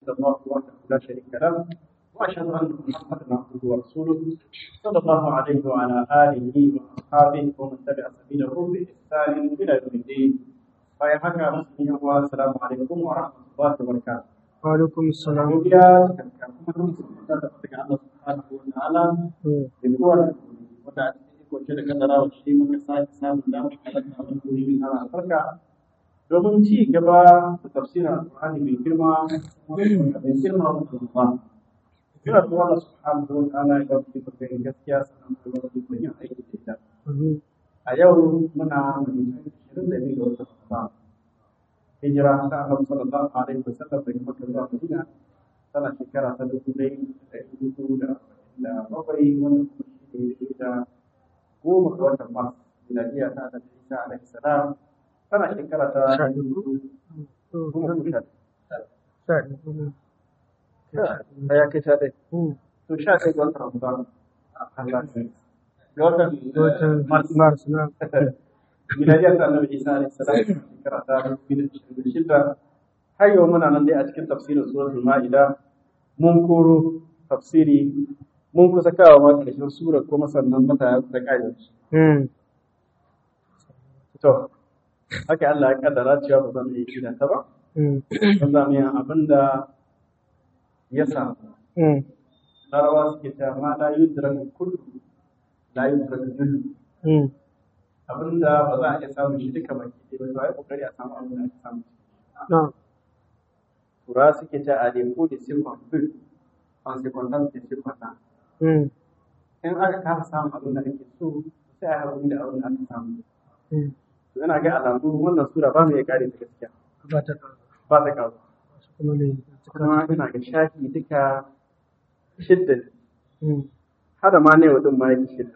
إلا الله وحده لا شريك له وأشهد أن محمدا عبده ورسوله صلى الله عليه وعلى آله وأصحابه ومن تبع سبيله بإحسان إلى يوم الدين bayan haka musulmi wa assalamu alaikum wa rahmatullahi wa barakatuh Waalaikum salam. godiya cikakka kuma duk musulmi da daga Allah subhanahu wa ta'ala Hmm. da kowa wanda a cikin kwace da kadara wa shi muka sake samun damar halatta wani wuri min ana albarka domin ci gaba da tafsirin alƙur'ani mai girma mai girma wa Allah ina da Allah subhanahu wa ta'ala ya gafi da gaskiya sannan kuma da yin aiki da ita Amin. a yau muna mutum ishirin da biyu ga watan Ramadan. Hijira ta Annabi sallallahu alaihi wasallam daga Makka zuwa Madina tana shekara ta dubu ɗaya da ɗari hudu da arba'in da bakwai wanda kuma shi ne daidai da goma ga watan Mars. Miladiya ta Annabi Isa alaihi salam tana shekara ta Sha dubu biyu. biyu goma ko sha Sha biyu. ɗaya. Ya kai sha ɗaya. Hmm. To sha ɗaya ga watan Ramadan. Allah ya ga watan Watan Mars. Mars na. miladiyar ta annabi isa alaihi salam shekara ta dubu da ashirin da shida har yau muna nan dai a cikin tafsirin suratul ma'ida mun koro tafsiri mun kusa kawo ma ƙarshen sura kuma sannan mata da ƙari Hmm. to haka Allah ya kaddara cewa ba zan yi kiran ta ba Hmm. ba za mu yi abin da ya samu Hmm. larabawa suke cewa ma la yudraku kullu la yudraku jullu Hmm. abinda ba za a iya samun shi duka baki ɗaya ba to ai kokari a samu abin da ake samu Na. tura suke ce a lefo da siffan fil an sekwandan da siffan na Hmm. in aka kasa samun abin da ake so sai a haɗu da abin da aka samu Hmm. to ina ga alamu wannan sura ba mu iya kare ta gaskiya Ba ta ƙara. ba ta kawo Wasu kuma ne. kuma ina ga shafi duka shidda ne. Hmm. hada ma ne wadin ma yake shidda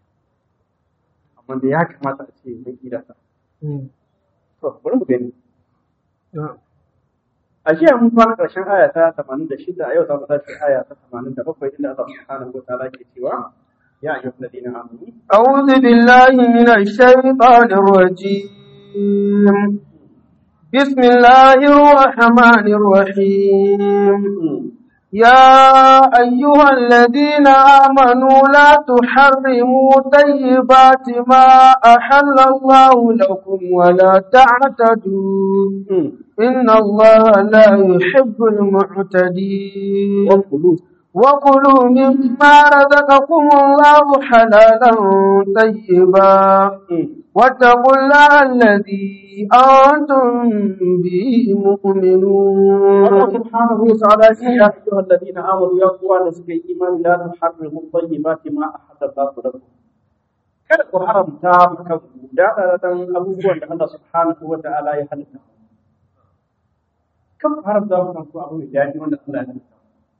amma da ya kamata a ce mun kira ta Hmm. to bari mu gani Na. a jiya mun kwana ƙarshen aya ta 86 a yau za mu tashi aya ta 87 inda Allah subhanahu wa ta'ala ke cewa ya ayyuhal ladina amanu أعوذ بالله من الشيطان الرجيم بسم الله الرحمن الرحيم يا أيها الذين آمنوا لا تحرموا طيبات ما أحل الله لكم ولا تعتدوا إن الله لا يحب المعتدين وقلوب وكلوا مما رزقكم الله حلالا طيبا واتقوا الله الذي أنتم به Allah مؤمنون subhanahu wa ta'ala ya ce ya ayyuhal ladina amanu ya kuwa da suka yi imani la tuharrimu tayyibati ma ahalla Allahu lakum kada ku haramta maka dadadadan abubuwan da Allah subhanahu wa ta'ala ya halitta kan ku haramta maka ku abu mai daɗi wanda Allah ya halitta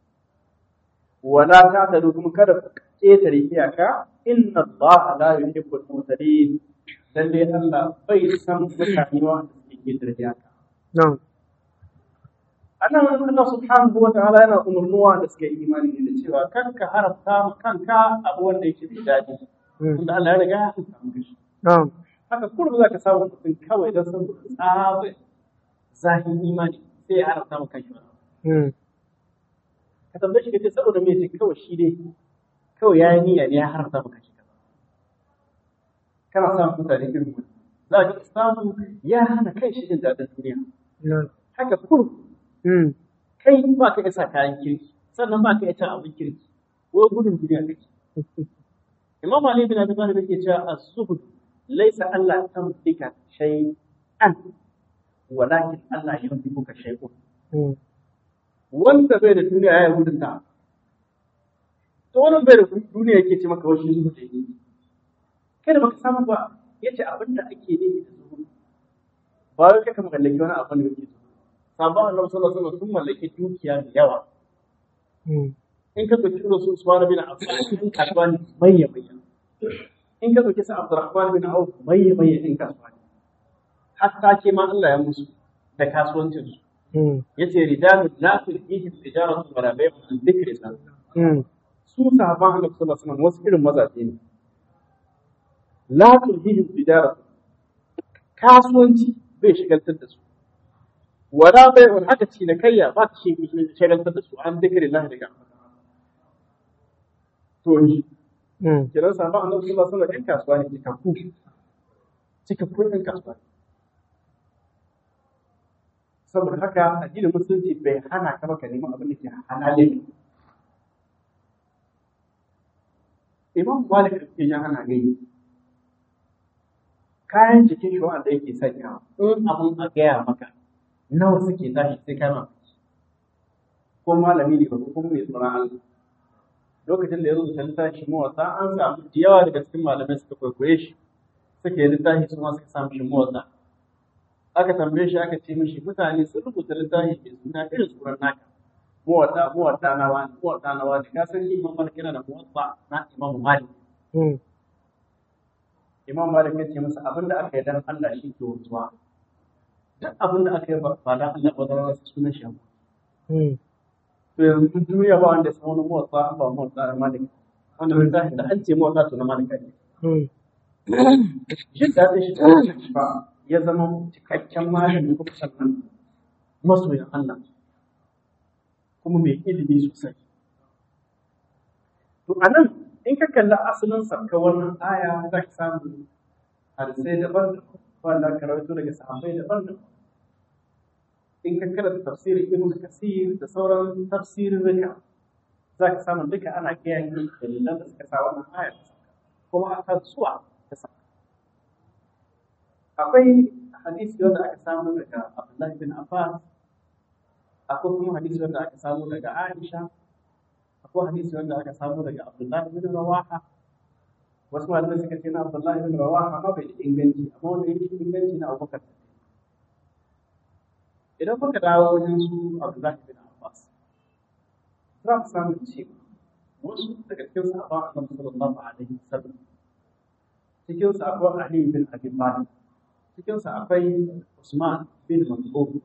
wala ta'tadu kuma kada ku ketare iyaka inna Allah la yuhibbul mutadin lalle Allah bai san mutane wanda suke ketare iyaka نعم anan Allah subhanahu wa ta'ala yana umurnuwa da suka yi imani ne da cewa kan ka haramta ma kanka abu wanda yake da daɗi tunda Allah ya riga ya haramta maka shi نعم haka kullum za ka samu mutum kawai don san tsabe zahin imani sai ya haramta maka kanshi wani مم. ka tambaye shi ka ce saboda me ce kawai shi dai kawai ya yi niyya ne ya haramta maka shi kaza kana samun mutane irin wani za ka samu ya hana kai shi jin daɗin duniya نعم haka kullum مم. kai ba ka isa kayan kirki sannan ba ka iya cin abin kirki ko gudun duniya kake imam ali bin abi talib yake cewa az-zuhd laysa Allah tamlika shay'an walakin Allah yamlikuka shay'un مم. wanda bai da duniya ya yi gudun ta to wannan bai da duniya yake ce maka wasu zuhud yake kai da baka samu ba yace abin da ake ne da zuhud ba wai kaka mallaki wani abu ne yake zuhud sabon annabi sallallahu alaihi wasallam sun mallaki dukiya da yawa مم. in ka ɗauki irin su Usman bin Affan in kasuwa ne mayya mayya in ka ɗauki su Abdurrahman bin Auf mayya mayya in kasuwa ne hatta ke ma Allah ya musu da kasuwancin su مم. yace rijalun la tulhihim tijaratu wala bay'un an dhikrillah مم. su sahaban Annabi sallallahu alaihi wasallam wasu irin mazaje ne la tulhihim tijaratu kasuwanci bai shigaltar da su wala bai wani haka ci da kayya ba ta shi shagaltar da su an zikirin lahi daga to shi Mm. kiran sabon annabi sallallahu alaihi wasallam ɗan kasuwa ne cikakku cikakku ɗan kasuwa ne saboda haka addinin musulunci bai hana ka maka neman abin da ke halalin imam malik ke ya hana gai kayan jikin shi wanda yake sanya in abin a gaya maka nawa suke tashi sai kai ma ko malami ne ba ko kuma mai tsoron Allah lokacin da ya zo da littafi mawasa an samu da yawa daga cikin malamai suka kwaikwaye shi suka yi littafi su ma suka samu shi mawasa aka tambaye shi aka ce mishi mutane sun rubuta littafi mai suna irin tsoron naka muwatta muwatta na wani muwatta na wani ka san imam malik yana da muwatta na imam malik Mm. imam malik ya ce masa abin da aka yi dan Allah shi ke wutuwa duk abin da aka yi ba ba dan Allah ba zama wasu sunan shi amma Mm. to yanzu duniya ba wanda ya san wani muwatta ba muwatta na malik wanda littafin da an ce muwatta to na malik ne Mm. jin daɗin shi ba ya zama cikakken malami kuma sannan masoyin Allah kuma mai ilimi sosai. To a nan in ka kalli asalin sarka wannan aya za ka samu hadisai daban wanda aka rawaito daga sahabbai daban daban. In ka karanta tafsirin Ibn Kasir da sauran tafsirin rika za ka samu duka ana kiyaye dalilan da suka sa wannan aya ta sauka. kuma a kan suwa ta sauka. akwai hadisi wanda aka samu daga Abdullahi bin Abbas akwai kuma hadisi wanda aka samu daga Aisha akwai hadisi wanda aka samu daga Abdullahi bin Rawaha wasu malamai suka ce na Abdullahi bin Rawaha ma bai da inganci amma wanda yake inganci na Abubakar idan muka dawo wajen su Abdullahi bin Abbas za mu samu cewa wasu daga cikin sahabban Annabi sallallahu alaihi wasallam cikin su akwai Ali bin Abi Talib cikinsa akwai Usman bin Mas'ud.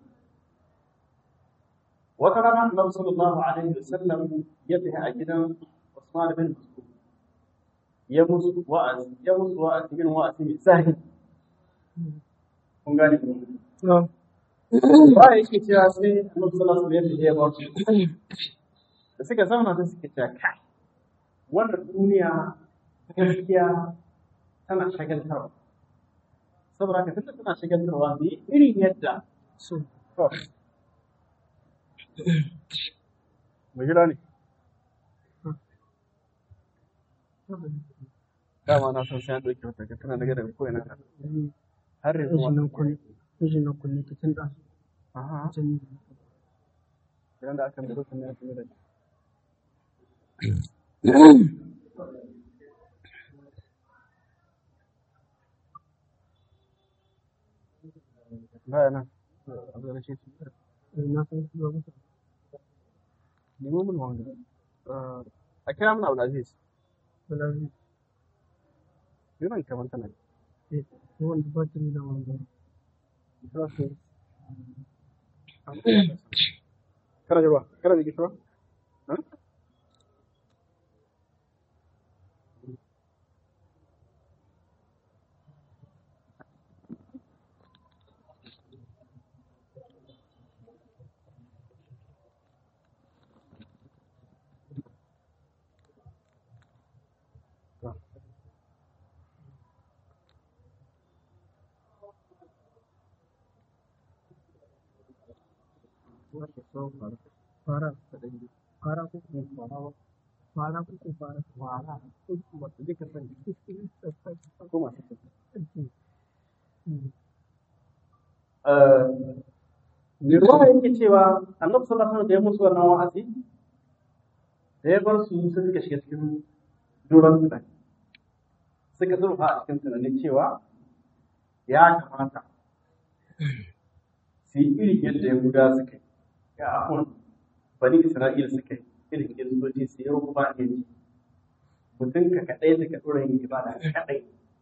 Wata rana Annabi sallallahu alaihi wasallam ya tafi a gidan Usman bin Mas'ud. Ya musu wa'azi, ya musu wa'azi bin wa'azi mai zahi. Kun gane ko? No. Ba yake cewa sai Annabi sallallahu alaihi wasallam ya bar su. Da suka zauna sai suka ce kai wannan duniya gaskiya tana shagaltarwa. saboda haka tunda tana shagaltarwa ne irin yadda So. mu jira ne dama na san sai an ɗauke wata tana daga daga ko ina har yanzu Mijin nan ma kunne. Mijin nan kunne ta tun ɗazu. aha Can idan da aka mutu sun ya tuni da baya nan abu da shi eh, na san shi ba mutu. nemo mun wanga a kira mun Abdulaziz Balazi. yana kamar tana Eh, ni wanda ba ta da wanda. kana ji ba kana ji gishwa Fara. Fara ko kuma fara ba. Fara ko kuma fara. Fara. Ko kuma ta duka sani. ko masu tafi Mm. mai ruwa yake cewa annabi sallallahu alaihi wasallam da ya musu wannan wa'azi da ya bar su sai suka shiga cikin doron tunani suka zurfa a cikin tunanin cewa ya kamata su yi irin yadda yahuda suka yi ya ahun bani isra'ila suka yi irin kiristoci su yi rukuba ne mutum ka kaɗai da ka ɗora yin ibada kaɗai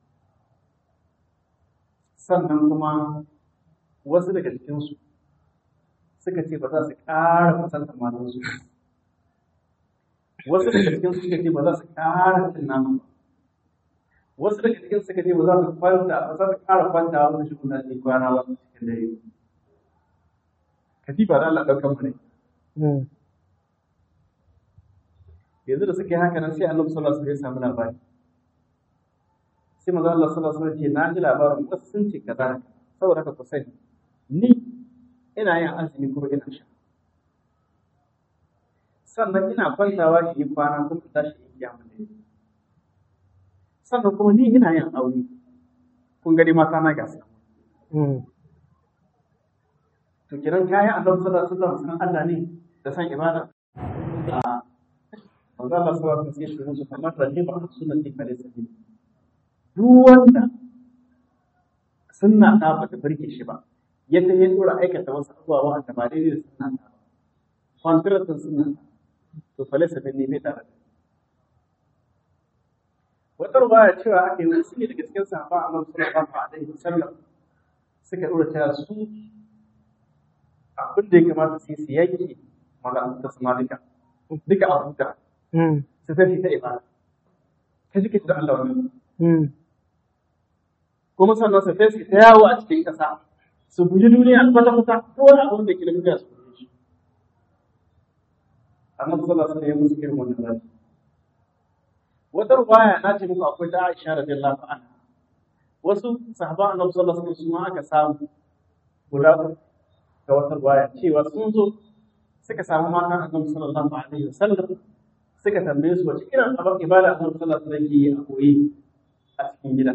sannan kuma wasu daga cikinsu suka ce ba za su ƙara kusantar matansu wasu daga cikinsu suka ce ba za su ƙara cin nama ba wasu daga cikin suka ce ba za su kwanta ba za su ƙara kwanta wani shi kuna ce kwana wasu cikin dare katifa da Allah ɗaukan mu ne yanzu da suka yi haka nan sai annabi sallallahu alaihi wasallam ya samu labari sai manzo Allah sallallahu alaihi wasallam ce na ji labarin wasu sun ce kaza saboda haka ku sani ni ina yin azumi kuma ina sha sannan ina kwantawa in yi kwana kuma in tashi in kiyamu ne sannan kuma ni ina yin aure kun gani mata na gasa to kiran kayan annabi sallallahu alaihi wasallam san Allah ne da san ibada a manzo Allah sallallahu alaihi wasallam sai shi musu kamar rahiba sunnati kale sabi duk wanda sunna ta bata burge shi ba yadda ya dora aikata wasu abubuwa wanda ba daidai da sunna ta ba kwantiratun sunna to falasa bin ne bai tare da wata rubaya cewa ake yi wasu ne daga cikin sahaba a masu sallallahu alaihi wasallam suka dora cewa su abin da ya kamata su yi su yanke mala'anta su malika duka abu da su tafi ta ibada ka ji da Allah wannan kuma sannan su tafi ta yawo a cikin ƙasa su guji duniya kwata kwata ko wani abu da ke da duniya su guji shi annabi sallallahu alaihi wasallam ya musu irin wannan rani wata rubaya na ce muku akwai ta Aisha radiyallahu anha wasu sahaban annabi sallallahu alaihi wasallam aka samu guda uku ga wata rubaya cewa sun zo suka samu matan annabi sallallahu alaihi wasallam suka tambaye su wace irin abin ibada annabi sallallahu alaihi wasallam ke yi a koyi a cikin gida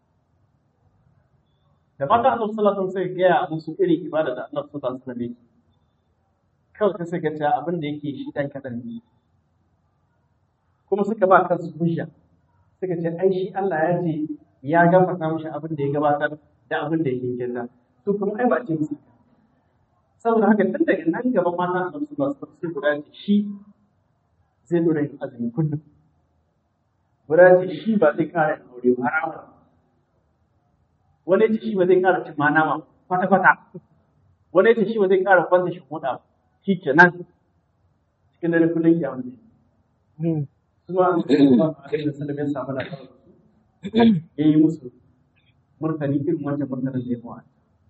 da matan annabi sallallahu alaihi wasallam sai gaya musu irin ibada da annabi sallallahu alaihi wasallam yake kawai sai suka ce abin da yake shi dan kadan ne kuma suka ba kansu hujja suka ce ai shi Allah ya ce ya gafarta mishi abin da ya gabatar da abin da yake kinta to kuma ai ba ce musu saboda haka tun daga nan gaba mata a nasu ba su sai guda ce shi zai dora yin azumi kullum guda ce shi ba zai kara yin aure ba har abada wani ce shi ba zai kara cin mana ma kwata kwata wani ce shi ba zai kara kwanta shi huda ba shi kenan cikin dare kullum ya mutu kuma an kuma a kai da sallam ya samu lafiya ya yi musu murtani irin wancan murtanin da ya mawa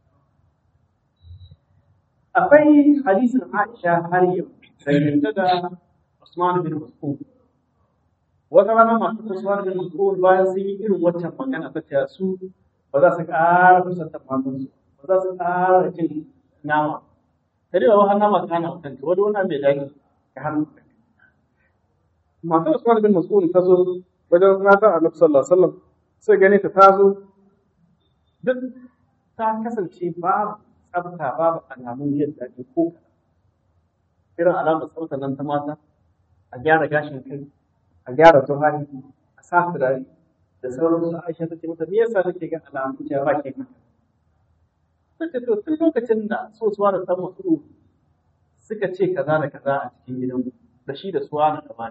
akwai hadisin Aisha har yau dangance da Usman bin Mas'ud wata rana masu Usman bin Mas'ud bayan sun yi irin wancan magana ta ce su ba za su ƙara kusantar matansu ba za su ƙara cin nama ta dai ba nama kana mutunta wani wani mai daɗi ka hannu matar Usman bin Mas'ud ta zo wajen mata Annabi sallallahu alaihi wasallam sai gane ta ta zo duk ta kasance babu tsafta babu alamun yin daɗi ko irin alamar tsafta nan ta mata a gyara gashin kai a gyara tuhari a sa turare da sauransu Aisha ta ce mata me yasa take ga alamun cewa ba ke maka ta ce to tun lokacin da so suwa da san masu suka ce kaza da kaza a cikin gidan da shi da suwa na gaba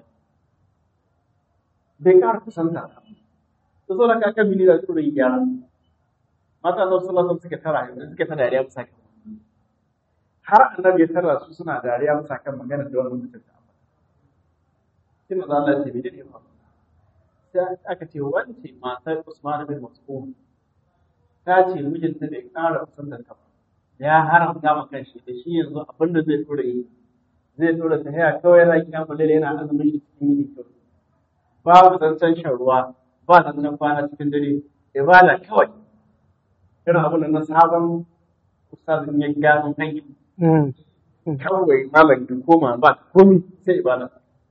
bai ƙara kusanta ba ta zo da kakan mini da tsoron gyara mata na sallallahu suka tara suka ta dariya bisa kan har annabi ya tara su suna dariya bisa kan magana da wannan mutum ta sai maza Allah ya ce bai ne ba sai aka ce wance matar Usman bin Mas'ud ta ce mijinta bai ƙara kusantar ta ba ya haramta ma kanshi da shi yanzu abin da zai tura yi zai tura ta haya kawai yana kyamu lalle yana azumin shi cikin yini kawai babu zancen shan ruwa ba zancen kwana cikin dare ibada kawai irin abin da na sabon ustazin ya gano hanyar kawai malam ka koma ba komi sai ibada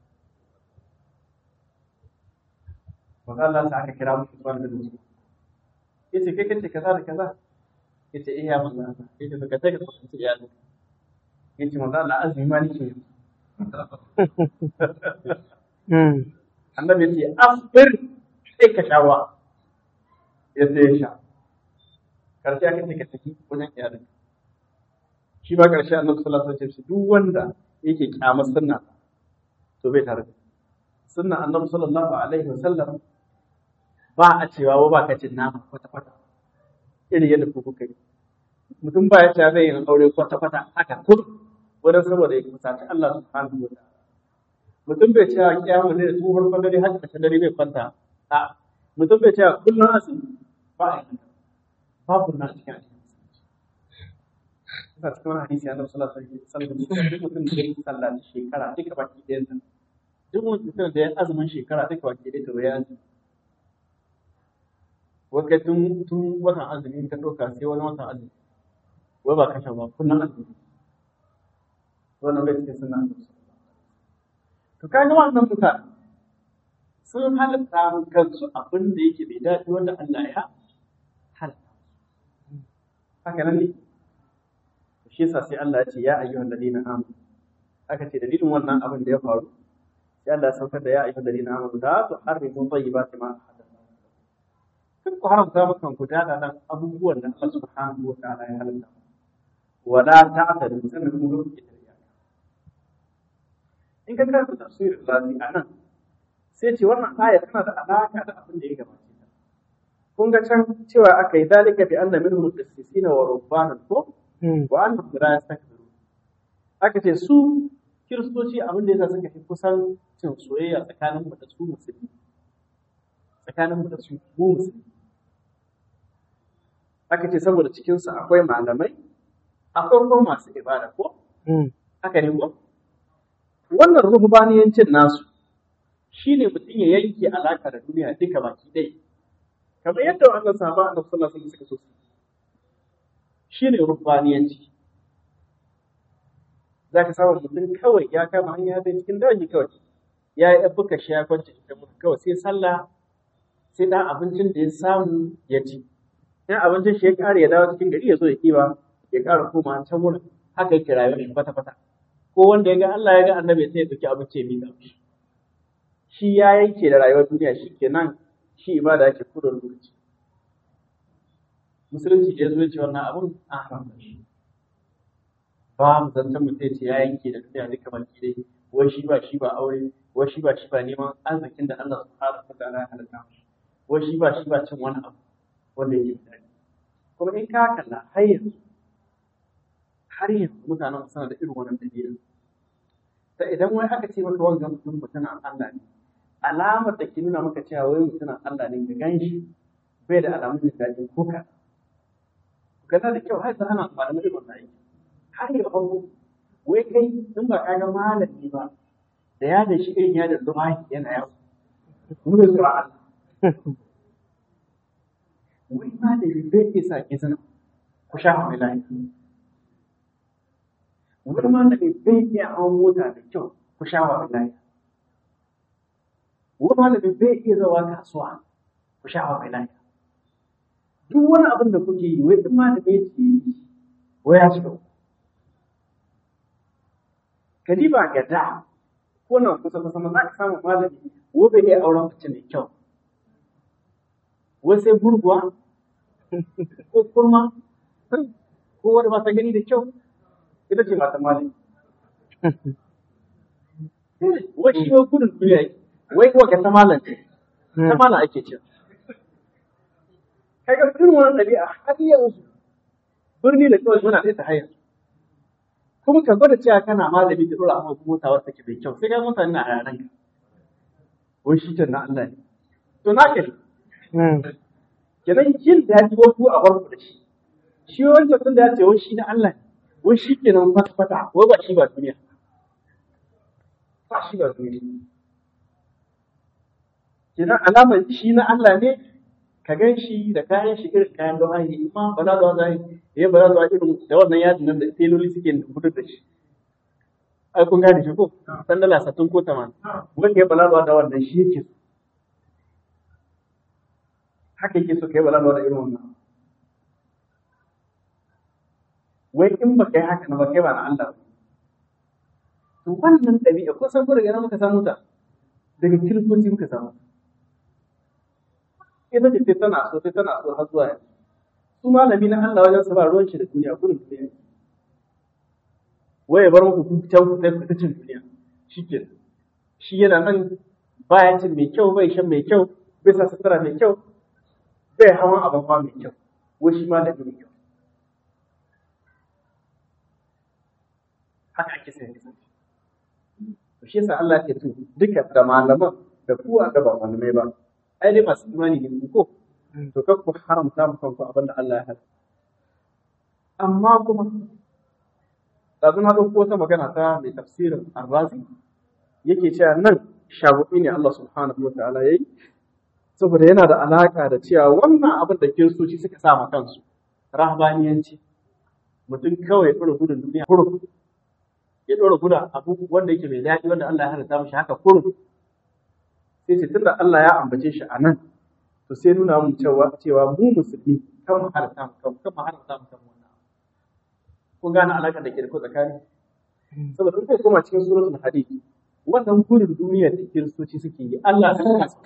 Maza Allah sa aka kira musu Usman bin Musa. Yace kai kace kaza da kaza. Yace eh ya manzo Allah. Yace to ka take ka kusanci iyalin. Yace manzo Allah azumi ma nake yi. Annabi yace asbir sai ka sha ruwa. Yace ya sha. Karshe aka ce ka tafi wajen iyalin. Shi ba karshe Annabi sallallahu alaihi wasallam duk wanda yake kyamar sunna to bai tare da sunna Annabi sallallahu alaihi wasallam ba a cewa ba ka cin nama kwata-kwata irin yadda ku kuka yi mutum ba ya ce zai yi aure kwata-kwata haka kur wurin saboda ya kusaci Allah subhanahu wa ta'ala mutum bai ce kiyamu ne da tsohon kwandare haka kashe dare bai kwanta a mutum bai ce kullum asiri ba a yi ba ku na cikin asiri kasa cikin wani hadisi annabi sallallahu alaihi wasallam duk mutum da ya sallaci shekara duka baki ɗayan ta duk mutum da ya azumin shekara duka baki ɗaya to ya azumi wai tun tun watan azumi ka ɗauka sai wani watan azumi wai ba kashe ba kullum azumi wannan bai cikin sunna annabi to kaga wannan mutane sun halatta kansu abin da yake bai daɗi wanda Allah ya halatta haka nan ne shi yasa sai Allah ya ce ya ayyuhal ladina amanu aka ce dalilin wannan abin da ya faru sai Allah ya saukar da ya ayyuhal ladina amanu la tuharrimu tayyibati ma kan ku haramta maka ku dada nan abubuwan da Allah subhanahu wa ta'ala ya halatta wala ta'tadu sannan kuma ku kiyaye in ka karanta tafsirin lafi a nan sai ce wannan aya tana da alaka da abin da ya gabace ta kun ga can cewa aka yi dalika bi anna minhum qissisina wa rubbanan ko wa annahum la yastakbiru aka ce su kiristoci abin da yasa suka fi kusan cin soyayya tsakanin mu da su musulmi tsakanin mu da su mu musulmi aka ce saboda cikin su akwai malamai akwai kuma masu ibada ko haka ne ko wannan ruhbaniyancin nasu shine mutum ya yanke alaka da duniya duka baki ɗaya kamar yadda wannan sahaba annabi sallallahu alaihi wasallam suka so shine ruhbaniyanci zaka samu mutum kawai ya kama hanya zai cikin daji kawai ya yi ɗabbuka shi ya kwance ita mutu kawai sai sallah sai ɗan abincin da ya samu ya ci in abincin shi ya ƙara ya dawo cikin gari ya zo ya kiba ya ƙara koma can wurin haka yake rayuwar shi kwata-kwata ko wanda ya ga Allah ya ga annabi sai ya ɗauki abinci ya miƙa mishi shi ya yanke da rayuwar duniya shi kenan shi ibada yake kudin lokaci musulunci da ya zo ce wannan abun an haramta shi ba mu zancen mutum ce ya yanke da duniya duka baki dai wai shi ba shi ba aure wai shi ba shi ba neman arzikin da Allah subhanahu wa ta'ala ya halatta wai shi ba shi ba cin wani abu wanda yake da kuma in ka kalla har yanzu har yanzu mutanen suna da irin wannan dabi'a ta idan wai aka ce maka wanga mutum mutumin Allah ne alamar da ke nuna maka cewa wai mutumin Allah ne ka gan shi bai da alamun jin daɗi ko ka gana da kyau har ana amfani da wannan aiki har ya hawo wai kai in ba ka ga malami ba da ya da shi irin ya da lumahi yana yawo mu da zuwa Allah wai malami bai iya sa ki sana ku sha mai lafiya wani malami bai iya hawan mota da kyau ku sha wa lafiya wani malami bai iya zawa kasuwa ku sha wa lafiya duk wani abin da kuke yi wai in malami ce yi wai ya shiga kadiba ga da ko nan kusa kusa ma za ka samu malami wo bai iya auren mace mai kyau wai sai gurguwa ko kurma ko wanda ba ta gani da kyau ita ce mata malami wai shi wai gudun duniya yake wai kuwa ga ta malam ce ta malam ake ce kaga irin wannan ɗabi'a har yanzu birni da kawai muna ɗaya ta hanyar kuma ka gwada cewa kana malami da dora amma mota wata take mai kyau sai ga mutane na hayanan ka wai shi na Allah ne to na ke kenan jin daɗi ko ku a barku da shi shi wancan tun da ya ce wai shi na Allah ne wai shi kenan fata fata wai ba shi ba duniya ba shi ba duniya kenan alamar shi na Allah ne ka gan shi da kayan shi irin kayan da wani amma ba za zuwa zai ya ba za zuwa irin da wannan yadin nan da teloli suke gudu da shi ai kun gane shi ko san dala satun ko taman wanda ya bala da wannan shi yake so haka yake so kai bala da irin wannan wai in ba kai haka na ba kai ba na Allah to wannan ɗabi'a ko san ko daga nan muka samu ta daga kiristoci muka samu ita ce sai tana so sai tana so har zuwa yanzu su malami na Allah wajen su ba ruwan shi da duniya gudun duniya waye bar muku ku can ku sai ku ta cin duniya shike shi yana nan baya cin mai kyau bai shan mai kyau bai sa sutura mai kyau bai hawan abafa mai kyau wai shi ma da mai kyau haka ake sai kasance to shi yasa Allah ke to duka da malaman da kuwa da ba malamai ba ai dai masu imani ne ko to kar ku haramta mu kanku abin da Allah ya hada amma kuma ɗazu na ɗauko wata magana ta mai tafsirin arrazi yake cewa nan shagubi ne Allah subhanahu wa ta'ala ya yi saboda yana da alaƙa da cewa wannan abin da kiristoci suka sa ma kansu rahbaniyanci mutum kawai ya ɗora gudun duniya kurum ya ɗora gudun abu wanda yake mai daɗi wanda Allah ya halitta mishi haka kurum sai ce tunda Allah ya ambace shi a nan to sai nuna mu cewa cewa mu musulmi kan mu halitta mu kan kan mu halitta mu kan wannan kun gane alaƙar da ke da ko tsakani saboda in kai koma cikin suratul hadid wannan gudun duniya da kiristoci suke yi Allah ya kasa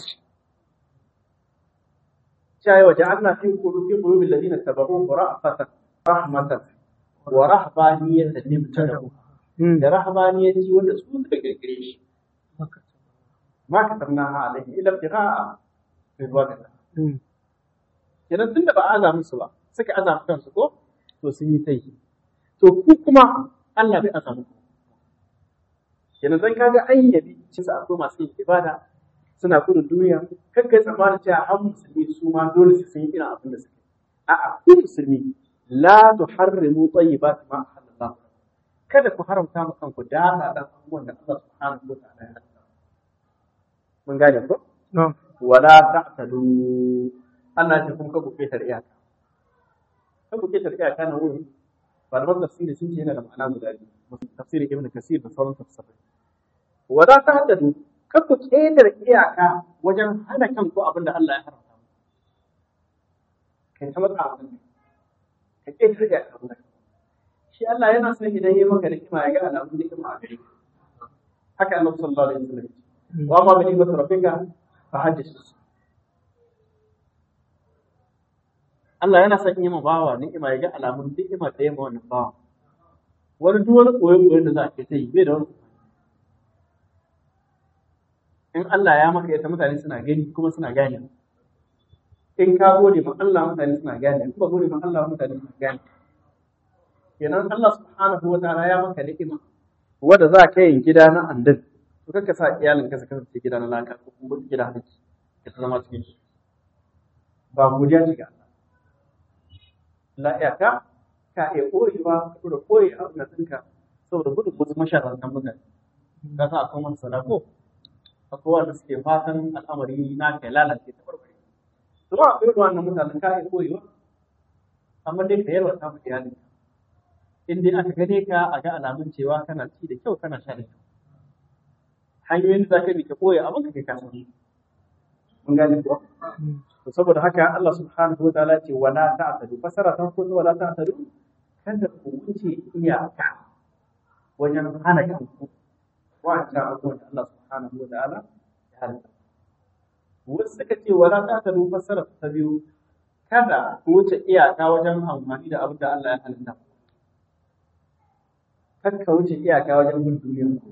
cewa waje Allah fi qulubi qulubil ladina tabahu ra'fatan rahmatan wa rahbaniyatan nimtadahu da rahbaniyanci wanda su suka kirkire shi ma katabna alaihi ila ibtigha'a ridwanillah kenan tunda ba aza musu ba suka aza kansu ko to sun yi tai to ku kuma Allah bai aza muku kenan zan kaga an yabi shi sa akwai masu yin ibada suna gudun duniya kan kai tsammanin cewa har musulmi su ma dole su sun yi irin abin da suke a'a ku musulmi la tuharrimu tayyibati ma halallah kada ku haramta ma kanku da da abubuwan da Allah subhanahu wa ta'ala ya haramta mun gane ko wala ta'tadu Allah ya kuma ku ketar iyaka kan ku ketar iyaka na wurin ba da tafsiri sun ce yana da ma'ana guda biyu tafsirin ibn kasir da sauran tafsirai wala ta'tadu kan ku ketar iyaka wajen hana kanku abin da Allah ya haramta kai ta matsa abin ka ketar iyaka abin da shi Allah yana son idan ya maka ni'ima ya ga alamun ni'ima a gare ka haka annabi sallallahu alaihi wasallam wa ma bi ni'mati rabbika fa haddith Allah yana son yi ma bawa ni'ima ya ga alamun ni'ima da yamma wannan bawa wani duk wani koyon koyon da za a kai ta yi bai da wani in Allah ya maka ita mutane suna gani kuma suna gane in ka gode ma Allah mutane suna gane in ba gode ma Allah mutane suna gane kenan Allah subhanahu wa ta'ala ya maka ni'ima wanda za ka yin gida na andin to kanka sa iyalin ka su kasance gida na laka ko kuma gida na ki ka zama cikin shi ba godiya ce ga Allah la iyaka ka iya koyewa ka da koyi a na ɗinka saboda gudun wasu masharantar mutane ka sa akwai wani sadako akwai wanda suke fatan al'amari na kai lalace ta barbare to ba akwai wannan mutanen ka iya koyewa amma dai ka yarwa ta mu iyalinka in dai aka gane ka a ga alamun cewa kana ci da kyau kana sha da kyau hanyoyin da zaka bi ka koya abin ka kai ka san mun gane ko to saboda haka Allah subhanahu wa ta'ala ce wala ta'tadu fasara ta ko wala ta'tadu kada ku wuce iyaka wajen hana kanku wa'anda abubuwan da Allah subhanahu wa ta'ala ya halitta wasu suka ce wala ta'tadu fasara ta biyu kada ku wuce iyaka wajen amfani da abin da Allah ya halitta kakka wuce iyaka wajen bin duniyar ku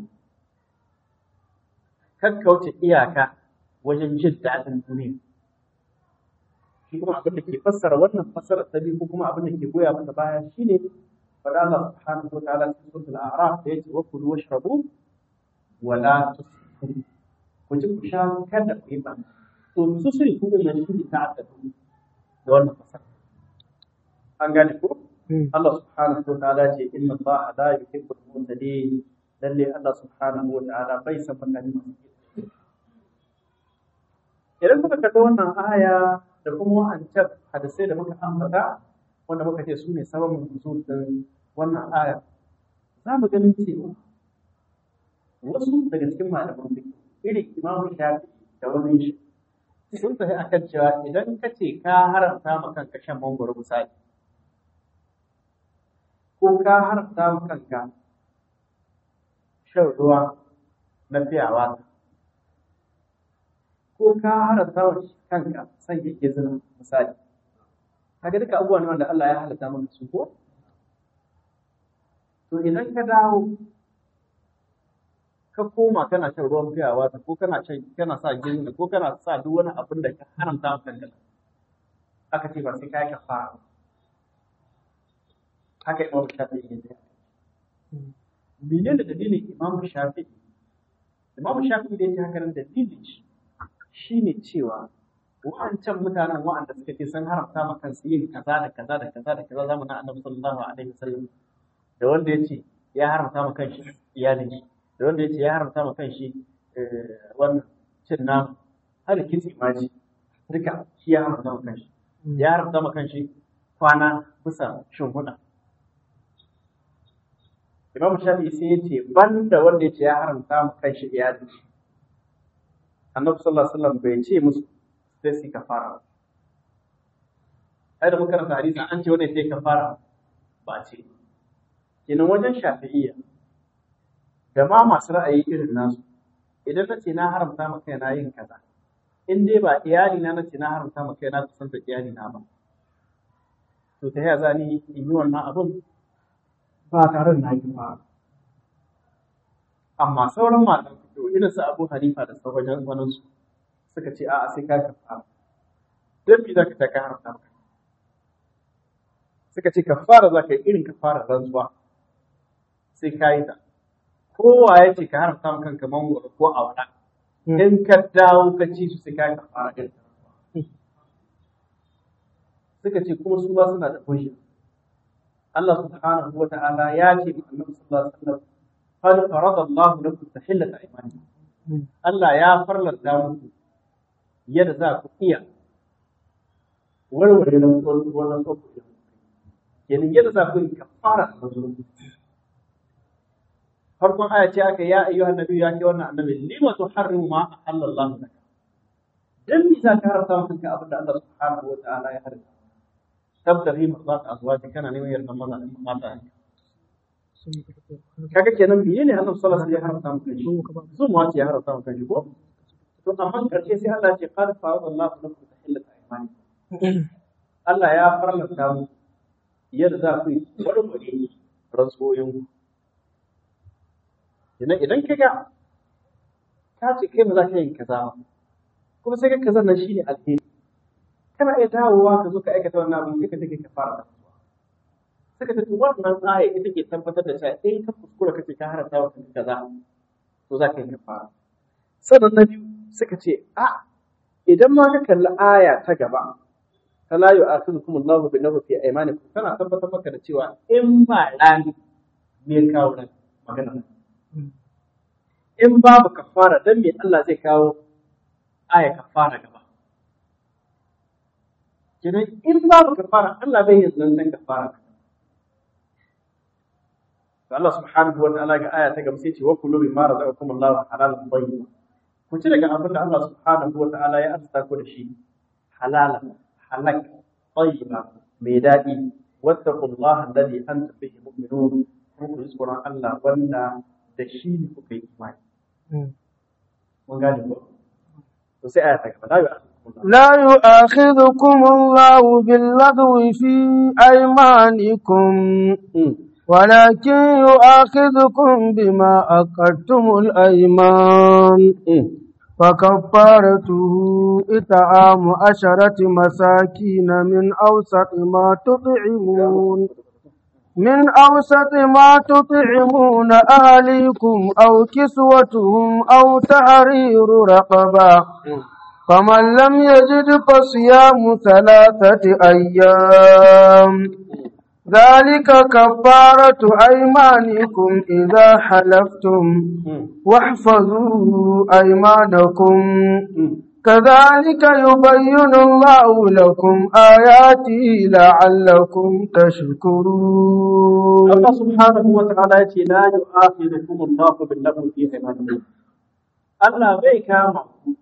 kakka wuce iyaka wajen jin daɗin duniya shi kuma abin da ke fassara wannan fassarar ta biyu ko kuma abin da ke goya masa baya shine faɗa Allah subhanahu wa ta'ala cikin suratul a'raf da yake wa kulu washrabu wa la tusrifu ku ci ku sha kada ku yi ba to tusrifu din nan shi ta ta'addadu da wannan fassara an gane ko Allah subhanahu wa ta'ala ce inna Allah la yuhibbul mu'tadin lalle Allah subhanahu wa ta'ala bai san mutane masu idan kuka kalli wannan aya da kuma wa'ancan hadisai da muka ambata wanda muka ce su ne sababin nuzul din wannan aya za mu ganin cewa wasu daga cikin malaman fiqh irin Imam Shafi da wani shi sun tafi akan cewa idan ka ce ka haramta ma kanka shan mangoro misali ko ka haramta ma kanka shan ruwa na fiyawa ko ka haramta wa kanka san yake zina misali kaga duka abubuwa ne wanda Allah ya halatta maka su ko to idan ka dawo ka koma kana shan ruwan fiyawa ko kana shan kana sa gini ko kana sa duk wani abin da ka haramta maka kanka aka ce ba sai ka yi kafara haka Imam Shafi'i ya ce menene dalilin Imam Shafi'i Imam Shafi'i da yake haka nan dalilin shi shine cewa wa'ancan mutanen wa'anda suka ce sun haramta ma kansu yin kaza da kaza da kaza da kaza zamanin Annabi sallallahu alaihi wasallam da wanda ya ce ya haramta ma kanshi iyalin shi da wanda yace ya haramta ma kanshi wannan cin nama har kitse ma ji duka shi ya haramta ma kanshi ya haramta ma kanshi kwana bisa shimfiɗa Imam Shafi'i sai ya ce banda wanda yace ya haramta ma kanshi iyalin shi Annabi sallallahu alaihi wasallam bai ce musu sai su kafara ai da muka karanta hadisi an ce wanda sai kafara ba ce kenan wajen shafi'iyya da ma masu ra'ayi irin nasu idan na ce na haramta maka yana yin kaza in dai ba iyali na nace na haramta maka yana kusanta iyali na ba to ta yaya za ni in yi wannan abun ba tare da na yi ba amma sauran matan fito irin su Abu Hanifa da sauran wani su suka ce a'a sai ka kafara dan me zaka ta ka haramta maka suka ce kafara za ka yi irin kafara rantsuwa sai ka yi ta kowa ya ce ka haramta maka kanka mangoro ko a wada in ka dawo ka ci su sai ka yi kafara irin suka ce kuma su ba suna da hujja Allah subhanahu wa ta'ala ya ce ma Annabi sallallahu alaihi wasallam qad farada Allah lakum tahillata aymanikum Allah ya farlanta muku yadda za ku iya warware na wannan tsofaffin kenan yadda za ku yi kafara a mazurbi farkon aya ce aka ya ayyuha annabi ya ke wannan annabi lima tuharrimu ma ahallallahu laka dan me za ka haramta maka kanka abin da Allah subhanahu wa ta'ala ya haramta tabtaghi mardat azwaji kana neman yardan maza mata kaga kenan biye ne Allah sallallahu alaihi wasallam ya haramta maka shi zo mu wace ya haramta maka shi ko to amma karshe sai Allah ya ce qad fa'adallahu lakum tahillata aymanikum Allah ya farlanta mu yadda za ku yi warware rantsoyin idan idan ka ga ka ce kai ba za ka yi kaza ba kuma sai ka kaza nan shine alheri kana iya dawowa ka zo ka aikata wannan abu sai ka take ka fara suka ce to wannan aya ita ke tabbatar da cewa in ka kuskura kace ka haranta wa kanka kaza to za ka yi kafara sannan na biyu suka ce a idan ma ka kalli aya ta gaba fala yu'akhidhukum Allahu bi lahu fi aymanikum kana tabbatar maka da cewa in ba rani me kawo ran magana in babu kafara dan me Allah zai kawo aya kafara gaba kenan in babu kafara Allah bai yin zancen kafara Allah subhanahu wa ta'ala ga aya ta gaba sai ce wa kullu bima razaqakum Allahu halalan tayyiban ku ci daga abin da Allah subhanahu wa ta'ala ya arzuta ku da shi halalan halak tayyiba mai daɗi wattaqullaha alladhi antum bihi mu'minun kun ku tsoron Allah wanda da shi ne kuka yi imani mun gane ko to sai aya ta gaba la yu'akhidhukum لا يؤاخذكم الله باللغو في أيمانكم ولكن يؤاخذكم بما عقدتم الأيمان فكفارته إطعام عشرة مساكين من أوسط ما تطعمون من أوسط ما تطعمون أهليكم أو كسوتهم أو تحرير رقبة فمن لم يجد فصيام ثلاثة أيام ذلك كفارة أيمانكم إذا حلفتم واحفظوا أيمانكم كذلك يبين الله لكم آياته لعلكم تشكرون الله سبحانه وتعالى لا يؤاخذكم الله باللغو في أيمانكم Allah bai kama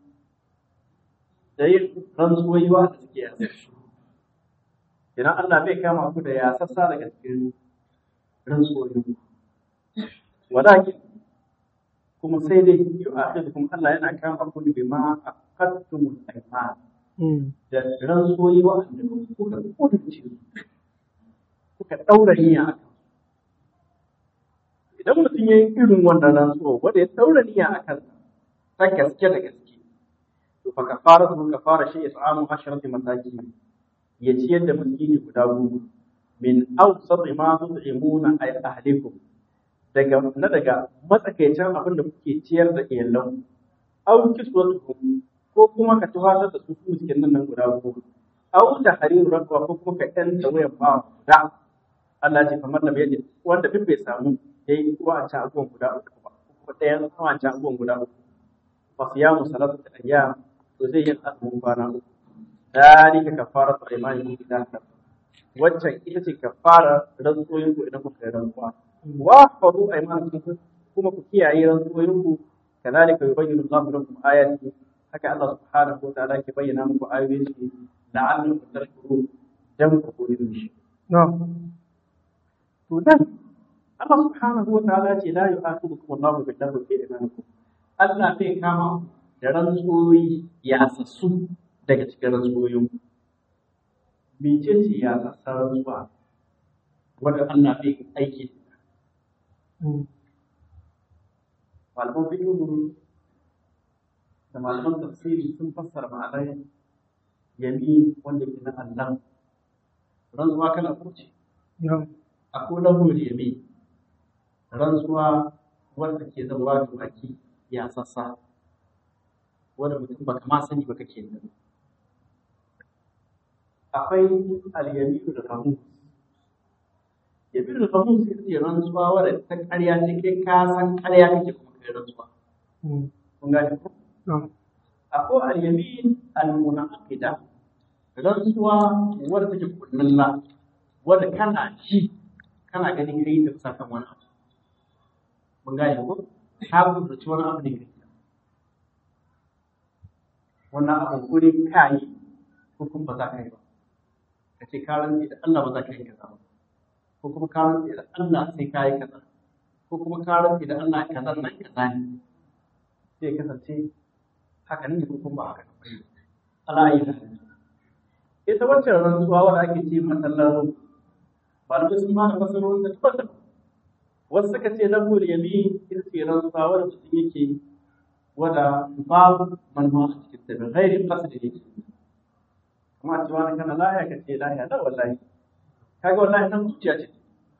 da yin rantsuwoyi wa da suke yasa idan Allah bai kama ku da yasassa daga cikin rantsuwoyi walakin kuma sai dai yi a kuma Allah yana kama ku da ma a kattumul aiman da rantsuwoyi wa'anda kuka kudurce kuka ɗaura niyya a idan mutum ya yi irin wannan rantsuwa wanda ya ɗaura niyya a kan ta gaske da gaske to fa kafara su kafara shi is'amu asharati masaki ya ciyar da miskini guda goma min awsat ma tut'imuna ay ahlikum daga na daga matsakaicin abin da kuke ciyar da iyalan aw kiswatuhum ko kuma ka tuhatar da su miskinan nan guda goma aw da hariru rakwa ko kuma ka ɗan da wayan ba da Allah ce kamar da bai wanda duk bai samu ya yi wancan abubuwan guda uku ba kuma ɗayan wancan abubuwan guda uku fa siyamu salatu ayyam to zai yi azumin kwana uku dalika kafaratu aymanikum idan ka waccan ita ce kafara rantsoyin ku idan kuka yi rantsuwa wa fadu aymanikum kuma ku kiyaye rantsoyin ku kadhalika yubayyinu Allahu lakum ayati haka Allah subhanahu wa ta'ala ke bayyana muku ayoyin shi la'allakum tashkurun dan ku koyi shi to dan Allah subhanahu wa ta'ala ce la yu'akhidhukum Allahu bil lagwi fi imanikum Allah bai kama da rantsoyi ya sassu daga cikin rantsoyin mece ce ya sassa rantsuwa wanda Allah bai aiki malaman fiqh da malaman tafsiri sun fassara ma'anar yami wanda ke na Allah rantsuwa kana kuce akwai lahul yami rantsuwa wanda ke zama da baki ya sassa wanda mutum baka ma sani ba kake nan akwai al-yaminu da famus yaminu da famus ita ce rantsuwa wadda ta ƙarya ce kai ka san ƙarya kake kuma kai rantsuwa kun gane ko akwai al-yamin al-munaqida rantsuwa wadda take kullalla wadda kana ji kana ganin kai da bisa kan wani abu mun gane ko ka gudurci wani abu ne kai wannan abu guri ka yi ko kuma ba za ka yi ba ka ce ka rantsi da Allah ba za ka yi kaza ba ko kuma ka rantsi da Allah sai ka yi kaza ko kuma ka rantsi da Allah kaza nan kaza ne sai kasance haka ne ko kuma ba haka ne Allah ya yi ita wancan rantsuwa wanda ake ce masallar malamai sun ma da fasarorin da tabbata wasu suka ce lahu yamin ita ce rantsuwa wanda mutum yake wada babu manuwa a cikin ta bin ghairi qasdi yake kuma a ce wani kana laya ka ce laya da wallahi kaga wallahi nan zuciya ce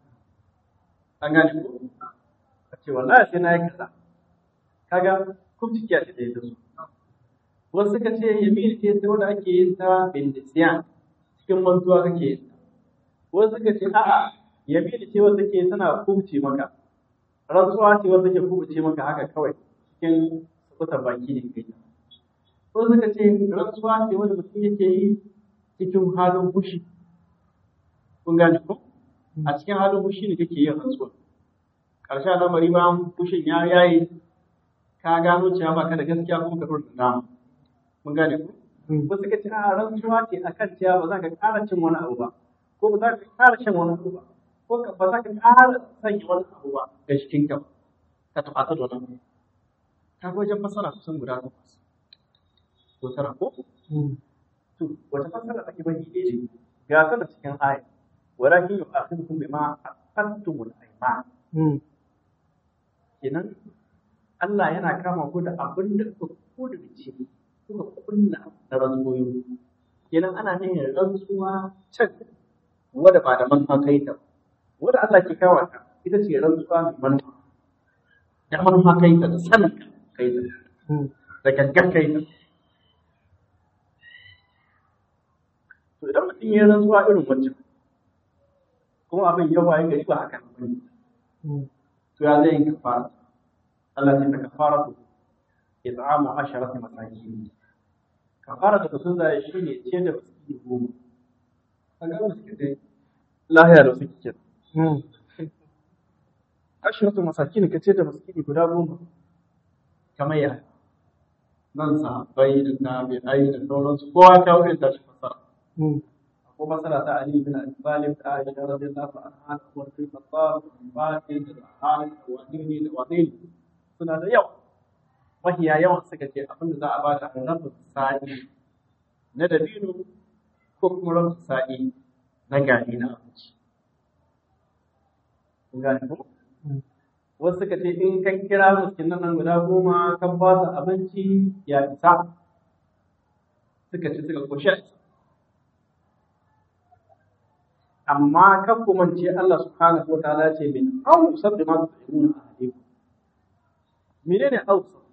an gane ko ka ce wallahi sai na yi kaza kaga kuma cikiya ce da ita su wasu suka ce yamin ce ta wanda ake yin ta bin nisyan cikin mantuwa kake yin ta wasu suka ce a'a yamin ce wanda ke tana kubce maka rantsuwa ce wanda ke kubce maka haka kawai cikin sukutan baki ne kai wasu suka ce rantsuwa ce wanda mutum yake yi cikin halin fushi kun gane ko a cikin halin fushi ne kake yin rantsuwa ƙarshen lamari bayan fushin ya yayi ka gano cewa ba ka da gaskiya kuma ka ɗora dama mun gane ku ba suka ce a rantsuwa ce akan cewa ba za ka ƙara cin wani abu ba ko ba za ka ƙara shan wani abu ba ko ba za ka ƙara sanya wani abu ba ga cikin ka ka taɓata da wani ka ga wajen fasara kusan guda takwas ko tara ko to wata fasara ake bani ne ga ta da cikin aya walakin yu'akhidukum bima aqadtumul ayman kenan Allah yana kama ku da abin da kuka kudurce kuka kunna da rantsoyi kenan ana yin rantsuwa can wadda ba da manufa kai ta wadda Allah ke kawo ta ita ce rantsuwa mai manufa da manufa kai ta da sanin kai ta da gangan kai ta to idan mutum ya rantsuwa irin wancan kuma abin yawa ya gari ba haka ne to ya zai yi kafara Allah ce ta kafara ku it'amu asharati masakin kafara da sun zai shi ne ce da miskini goma kaga miskinai lahiya da suke ke asharatu masakin ka ce da miskini guda goma kamar ya nan sahabbai da tabi'ai da sauransu kowa ta wuce ta shi fasara ko masala ta Ali bin Abi Talib da Aisha radiyallahu anha da Umar bin Khattab da Bakir da Al da Wadini da Wadini suna da yawa mahiya yawan suka ce abin da za a bada rabin sa'i na dabino ko kuma rabin sa'i na gari na abinci kun gane ko wasu suka ce in kan kira miskinan nan guda goma kan ba su abinci ya isa suka ci suka koshi a isa amma kan kuma ce Allah subhanahu wa ta'ala ce min awsab da ma tu'minuna ahadikum menene awsab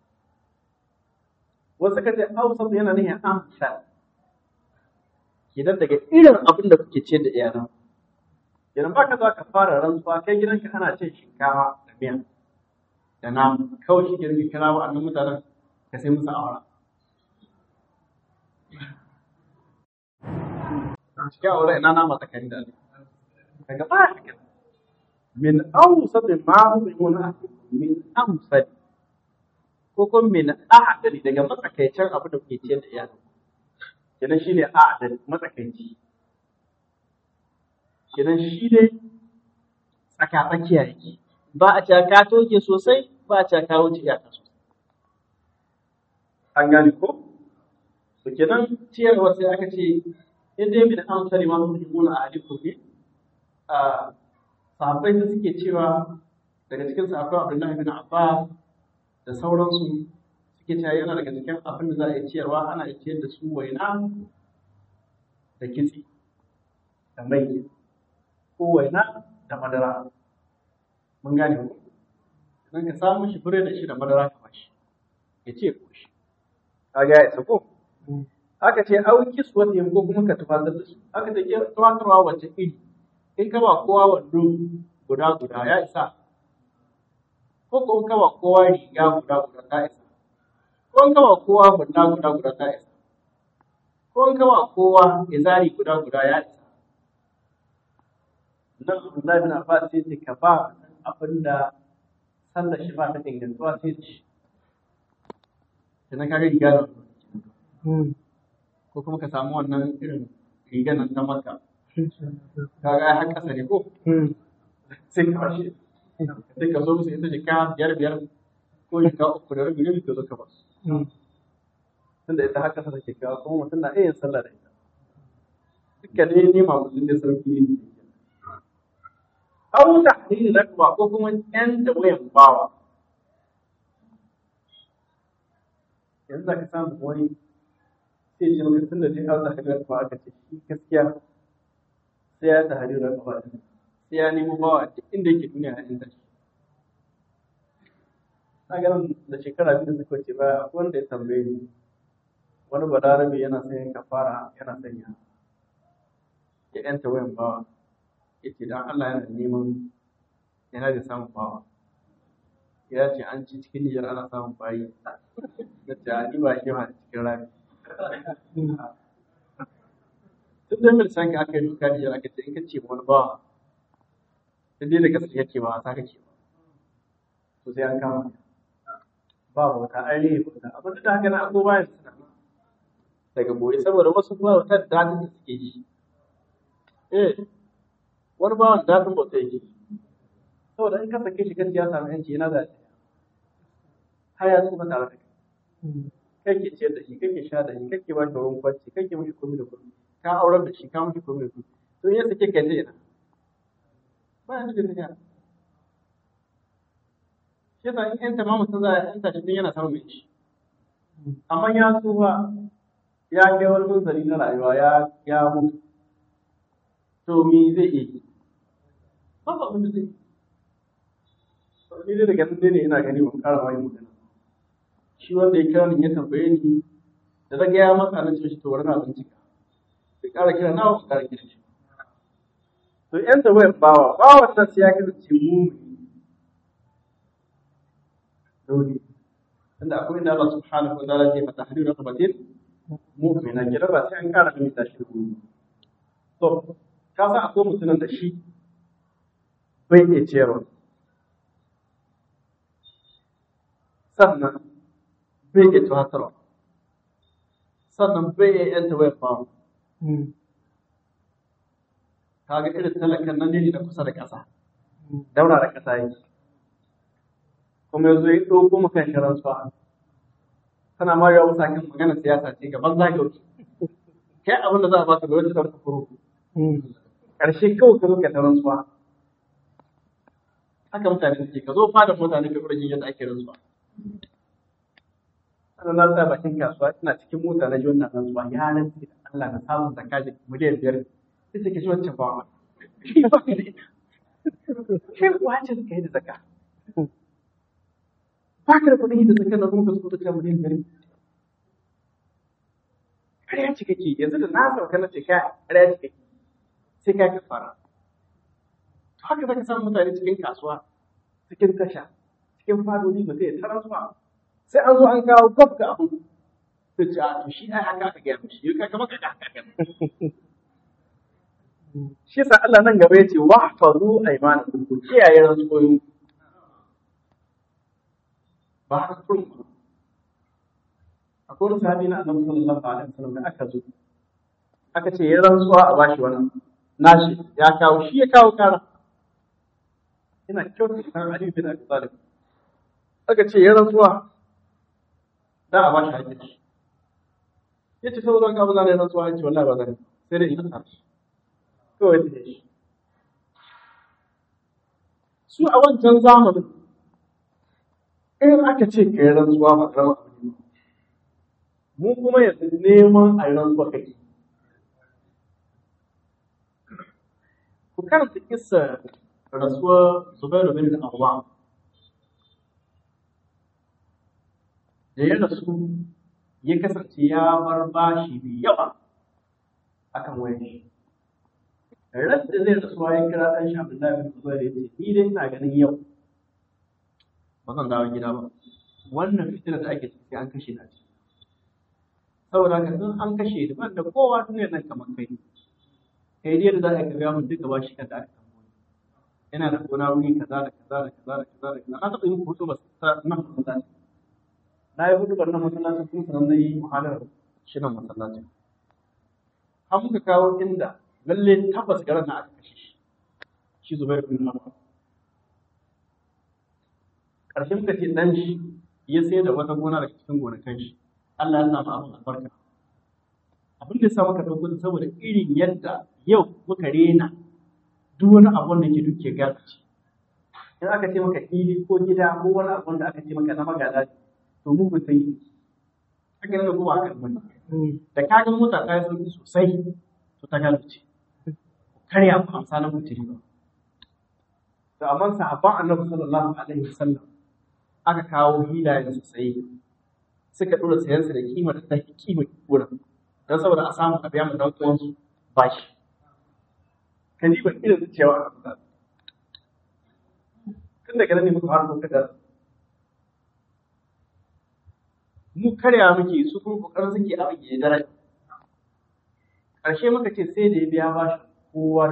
wasu ka ce awsab yana nufin amsa idan daga irin abin da kuke ce da iyalan idan ba ka za ka fara rantsuwa kai gidanka ana cin shinkafa da miya da namu kawai shi gidan kira wa'annan mutanen ka sai musu awara cikin awara ina nama tsakani da Allah daga ba haka min awsat ma huwa min amsal ko kuma min a'dali daga matsakaicin abu da kuke ciyar da iyali kenan shine a'dali matsakaici kenan shi dai tsaka tsakiya yake ba a ca ka toke sosai ba a ca ka wuce iyaka sosai an gane ko to kenan ciyarwa sai aka ce in dai min amsali ma huwa a alikum ne a sahabbai da suke cewa daga cikin sahabbai Abdullahi bin Abbas da sauransu suke cewa yana daga cikin abin da za a yi ciyarwa ana iya ciyar da su waina da kitse da mai ko waina da madara mun gane ko idan ka samu shi fure da shi da madara ka bashi ya ce ko shi kaga ya isa ko aka ce au kiswatihim ko kuma ka tufatar da su aka ce tufatarwa wacce iri in ka ba kowa wando guda guda ya isa ko ko in ka ba kowa riga guda guda ta isa ko in ka ba kowa guda guda guda ta isa ko in ka ba kowa izari guda guda ya isa nan Abdullahi bin Abbas sai ce ka ba abinda sallar shi ba ta ingantuwa sai da shi sannan ka ga riga da ko kuma ka samu wannan irin rigar nan ta maka kaga ai har ƙasa ne ko sai ka bashi sai ka zo musu ita jika biyar biyar ko jika uku da rabi rabi ka zo ka ba tunda ita har ƙasa take kawo kuma mutum na iya yin sallah da ita duka ne nema mutum da sarki ne Abu da hadini na kuma ko kuma ƴan da wayan bawa yanzu za ka samu wani sai ce maka tun da dai Allah ka ga ba aka ce shi gaskiya sai ya ta hadira gaba sai ya nemo bawa duk inda yake duniya a inda shi na ganin da shekara biyu da suka wuce ba akwai wanda ya tambaye ni wani balarabe yana son kafara yana son ya ya yanta wayan bawa yace dan Allah yana neman yana da samun bawa ya ce an ci cikin Nijar ana samun bayi da ta ni ba shi ma cikin rami tun da mil san ka aka yi duka Nijar aka ce in ka ce wani bawa sai dai da gaske yake ba sa kake ba to sai an kama ba wata an rage wata abin da haka na abubuwa ya suna daga boye saboda wasu ba wata daɗin da suke yi eh wani bawan daɗin bauta yake saboda in ka sake shi gaskiya samu yanci yana da har ya tsufa tare da kai kake ciyar da shi kake sha da shi kake ba shi ruwan kwanci kake mishi komai da komai ka aurar da shi ka mishi komai da komai to in ya sake ka je ina ba ya da tafiya shi yasa in yan tamamu sun za a yanta shi tun yana samun mai shi amma ya tsufa ya kai wani munzali na rayuwa ya ya mutu to me zai iya yi ba ba abin da zai yi ni dai daga nan dai ne ina gani ban ƙara wani magana shi wanda ya kira ni ya tambaye ni da daga ya matsa na ce shi to wani na bincika bai ƙara kira na ba ƙara kira shi to yan da wayan bawa bawa nan sai ya kasance mu dole tunda akwai inda Allah subhanahu wa ta'ala ya fata hadiru raqabatin mu'mina kira ba sai an ƙara mimita shi da gobe to ka san akwai mutumin da shi bai iya ciyarwa sannan bai iya tuhatarwa sannan bai iya yanta wayar bawa kaga irin talakan nan ne na kusa da ƙasa daura da ƙasa yake kuma yanzu ya ɗauko maka shirin su tana ma yawa musa kan magana siyasa ce gaban zagauki kai abin da za a baka gwamnati da kufuru ƙarshe kawai ka zo ka taron su haka mutane suke ka zo fada mutane ka ƙurjin yadda ake rantsuwa sannan na tsaya bakin kasuwa ina cikin mota na ji wannan rantsuwa ya rantsi da Allah na samun zakka da miliyan biyar sai take shi wancan ba shi ba ka da ita shi wace suka yi da zakka ba ka da kuɗin yi da zakka na kuma ka zo da miliyan biyar ƙarya ce kake yanzu da na sauka na ce ka ƙarya ce kake sai ka kafara haka zaka samu mutane cikin kasuwa cikin tasha cikin fadodi ba zai tarar ba sai an zo an kawo kwaf ga abu sai ce a to shi ai haka aka gaya mishi yau kaga maka haka aka shi sa Allah nan gaba ya ce wa faru aymanakum ku kiyaye rantsoyin ba haka kurum ba akwai wani sahabi na annabi sallallahu alaihi wasallam da aka zo aka ce ya rantsuwa a bashi wannan nashi ya kawo shi ya kawo kara ina kyautar san Ali bin Abi Talib aka ce ya rantsuwa da a bashi hakki shi yace saboda ka ba zan rantsuwa yace wallahi ba zan sai dai ina tsara kawai da shi su a wancan zamanin in aka ce ka yi rantsuwa ba rama abu ne mu kuma yanzu neman a yi rantsuwa kake ku karanta kissa rasuwar Zubairu bin Awwam da ya rasu ya kasance ya bar bashi mai yawa akan wayar shi ran da zai rasuwa ya kira ɗan shi Abdullahi bin Zubair ya ce ni dai ina ganin yau ba zan dawo gida ba wannan fitilar da ake ciki an kashe na ciki saboda haka in an kashe ni ban da kowa duniyar nan kamar kai kai dai da za ka ga mun duka bashi kan da aka yana da gona wuri kaza da kaza da kaza da kaza da kaza na taɓa yin hutu ba ta nan masallaci na yi hutu nan masallacin kuma sanan na yi muhalar shi nan masallacin har muka kawo inda lalle tabbas garin na aka kashe shi shi zubair bin Awwam ƙarshen muka ce dan shi ya sai da wata gona daga cikin gonakan shi Allah ya samu abin albarka abin da ya sa muka ɗauko saboda irin yadda yau muka rena duk wani abun da ke duke gasa ce in aka ce maka fili ko gida ko wani abun da aka ce maka na magana to mu ba sai haka ne ko ba haka bane da ka ga mota ta yi sauki sosai to ta gano ce karya ku amsa na mutiri ba to amma sahabban annabi sallallahu alaihi wasallam aka kawo hilayen su sai suka dora sayan su da kima da ta kima wurin don saboda a samu a biya mu dan uwansu bashi ka ji ban irin cewa tun daga nan ne muka fara kuka da mu karya muke su kuma kokarin suke a rage daraja ƙarshe muka ce sai da ya biya bashi kowar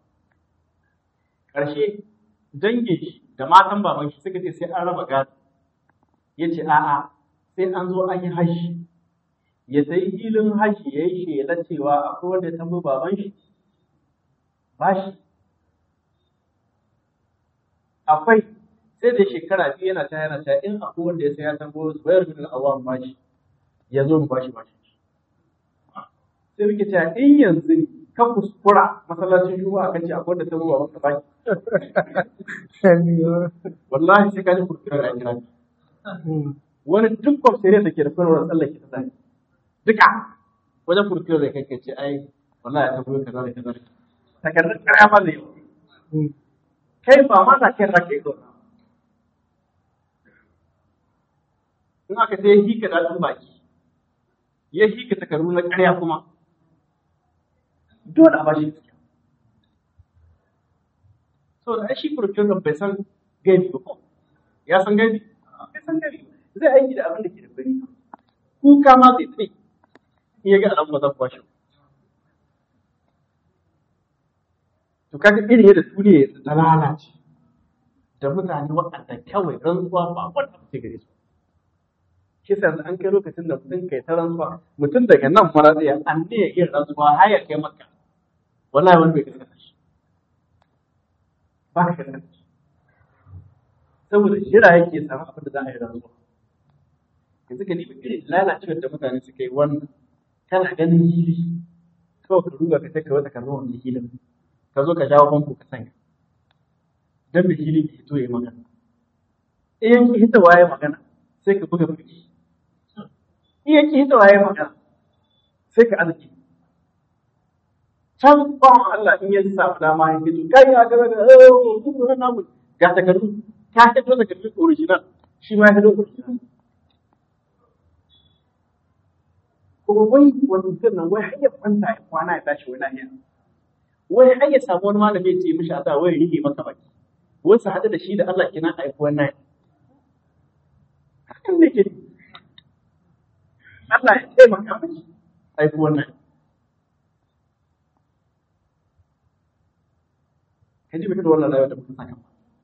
ƙarshe dangin shi da matan baban shi suka ce sai an raba gado ya ce a'a sai an zo an yi hashi ya sayi filin hashi ya yi shela cewa akwai wanda ya tambo baban shi bashi akwai sai da shekara biyu yana ta yana ta in akwai wanda ya sai ya tambo zubayar bin al'awam bashi ya zo mu bashi bashi sai muke cewa in yanzu ne ka kuskura masallacin juma'a kace akwai wanda tambo baban ka bashi wallahi sai ka ji kurkura a kira wani duk kwamfere da ke da kwanwar tsallake ta zai duka wajen kurkura da kai ce ai wallahi ta goyi kaza da kaza da takardar kaya ba zai kai ba ma na kai rake ko in aka sai hika daɗin baki ya hika takardu na ƙarya kuma dole a bashi gaskiya saboda ai shi kurkura bai san gaibi ba ko ya san gaibi bai san gaibi zai aiki da abin da ke da bari kuka ma zai tsaye in ya ga alamu ba zan kwashe to kaga irin yadda duniya ya ta lalace da mutane waɗanda kawai rantsuwa ba wanda ce gare su shi sa an kai lokacin da mutum kai ta rantsuwa mutum daga nan mara tsaye an ne ya iya rantsuwa har ya kai maka wallahi wani bai gaskata shi ba ka gaskata shi saboda jira yake samu abin da za a yi rantsuwa yanzu ka nemi irin lalacewar da mutane suka yi wannan kana ganin hili kawai ka duba ka sai ka wata karɓar wannan hilin ka zo ka jawo famfo ka sanya don da hili ke hito ya magana in yanki hita waye magana sai ka buga bugi in yanki hita waye magana sai ka arziki can bawan Allah in ya samu dama ya fito kai ya gaba da oh kuma namu ga takardu ka fito takardu original shi ma ya fito original kuma wai wani mutum nan wai har ya kwanta ya kwana ya tashi wani lahiya wai ai ya samu wani malami ya ce mishi a wai rige maka baki wai su haɗu da shi da Allah kenan a yi wannan hakan ne ke Allah ya taimaka mishi a yi wannan ka ji da wannan rayuwa da muka saka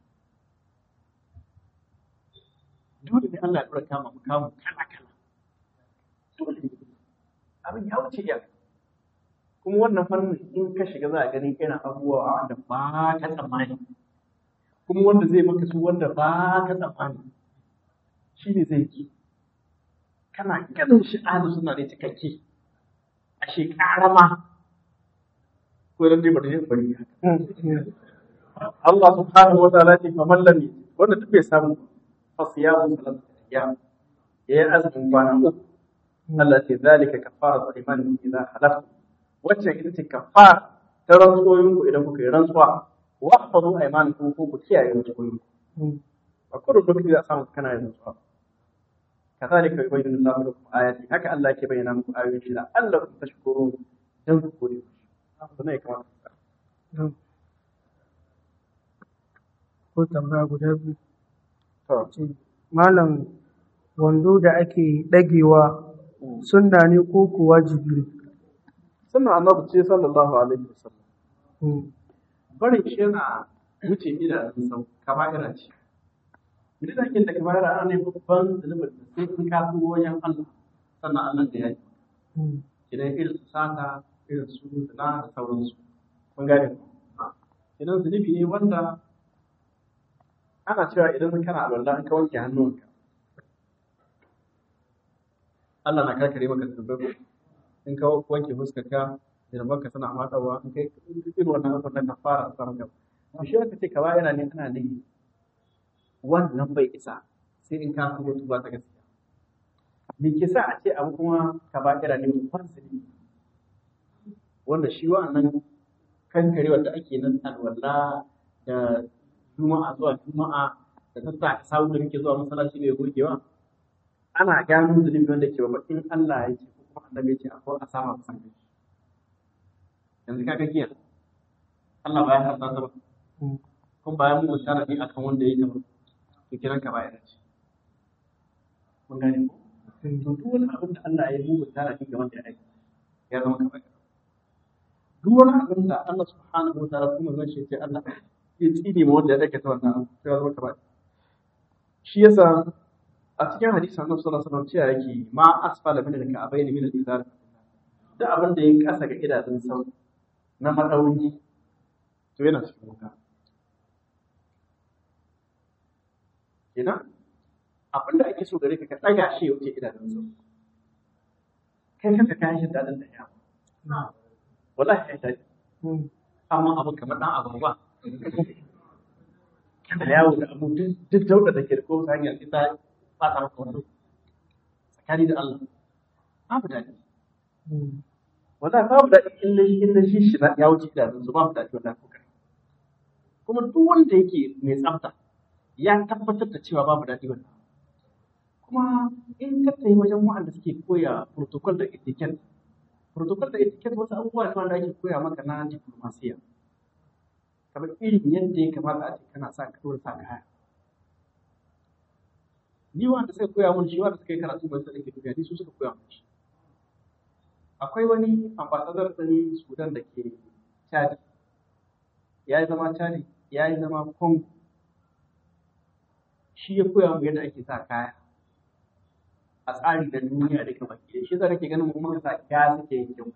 dole ne Allah ya dora kama mu kama kala kala dole ne abin ya wuce iyaka kuma wannan fannin in ka shiga za a gani irin abubuwa wanda ba ka tsammani kuma wanda zai maka su wanda ba ka tsammani shi ne zai ki kana ganin shi ahlu suna ne cikakke a shekara ma ko dan dai bari bari Allah subhanahu wa ta'ala ce fa man lam wanda duk bai samu fa siyamu salatu ayyam yayi azumin kwana uku Allah ce zalika kafaratu imanin idza halaftu wacce ita ce kafara ta rantsoyin ku idan kuka yi rantsuwa wa hafazu aymanakum ko ku kiyaye rantsoyin ku a kullum lokaci za a samu kana yin rantsuwa kazalika yubayyinu Allahu lakum ayati haka Allah ke bayyana muku ayoyin shi la'allakum tashkurun dan ku gode sannan ya kamata ko tambaya guda biyu to ce malam wando da ake ɗagewa sunna ne ko ko wajibi ne sunna annabi ce sallallahu alaihi wasallam Mm. barin shi yana wuce idanun sau kaba'ira ce idan da ake da kaba'ira ana ne babban zunubin da sai in ka tuwo wajen Allah sannan Allah da ya yi Mm. idan irin su sata irin su zina da sauransu kun gane idan zunubi ne wanda ana cewa idan kana alwala an ka wanke hannunka Allah na karkare maka zunubai in ka wanke fuskarka ka tana matawa in kai irin wannan abin da ka fara a tsaron gaba to shi aka ce ka ba yana ne ana ne wannan bai isa sai in ka kuma tuba ta gaskiya me ke sa a ce abu kuma ka ba yana ne babban zunubi wanda shi wa'annan kankare wanda ake nan alwala da juma'a zuwa juma'a da ta sa ka samu da muke zuwa masallaci mai gogewa ana gano zunubi wanda ke babba in Allah ya ce ko kuma annabi ya ce akwai a sama kusan kai yanzu kaga giya Allah ba ya harta ta ba Mm. kun bayan mu tana ne akan wanda ya yi ta ba to kiran ka ba ya dace mun gane ko Mm. to duk wani abin da Allah ya yi mu tana ne ga wanda ya aika ya zama kamar duk wani abin da Allah subhanahu wa ta'ala kuma zan ce Allah ya tsine ma wanda ya aikata wannan abu sai ya zama kamar shi yasa a cikin hadisin Annabi sallallahu alaihi wasallam cewa yake ma asfala min al-ka'bayn min al-izar da abin da ya kasa ga idanun sau na madauni to yana cikin wuta kenan abin da ake so gare ka ka ɗaga shi ya wuce idanun sau kai kanka kayan shi daɗin da ya wallahi ya daɗi Mm. amma abin kamar ɗan abu ba kana yawo da abu duk duk dauda da ke da kowace hanyar ita ba ta maka wando tsakani da Allah babu daɗi Mm. wallahi babu daɗi in na in na shi shi na ya wuce idanun su babu daɗi wallahi kuka kuma duk wanda yake mai tsafta ya tabbatar da cewa babu daɗi wannan kuma in ka tayi wajen wa'anda suke koya protocol da etiquette protocol da etiquette wasu abubuwa ne wanda ake koya maka na diplomasiya kamar irin yadda ya kamata a ce kana sa ka dora sa kaya ni wanda suka koya mun shi wanda suka yi karatu ban sa dake duniya ni su suka koya mun shi akwai wani ambassador ɗin Sudan da ke Chad ya yi zama Chad ya yi zama Congo shi ya koya mu yadda ake sa kaya a tsari da duniya da kamar ke shi zai nake ganin mu muka sa kaya suke yin kyau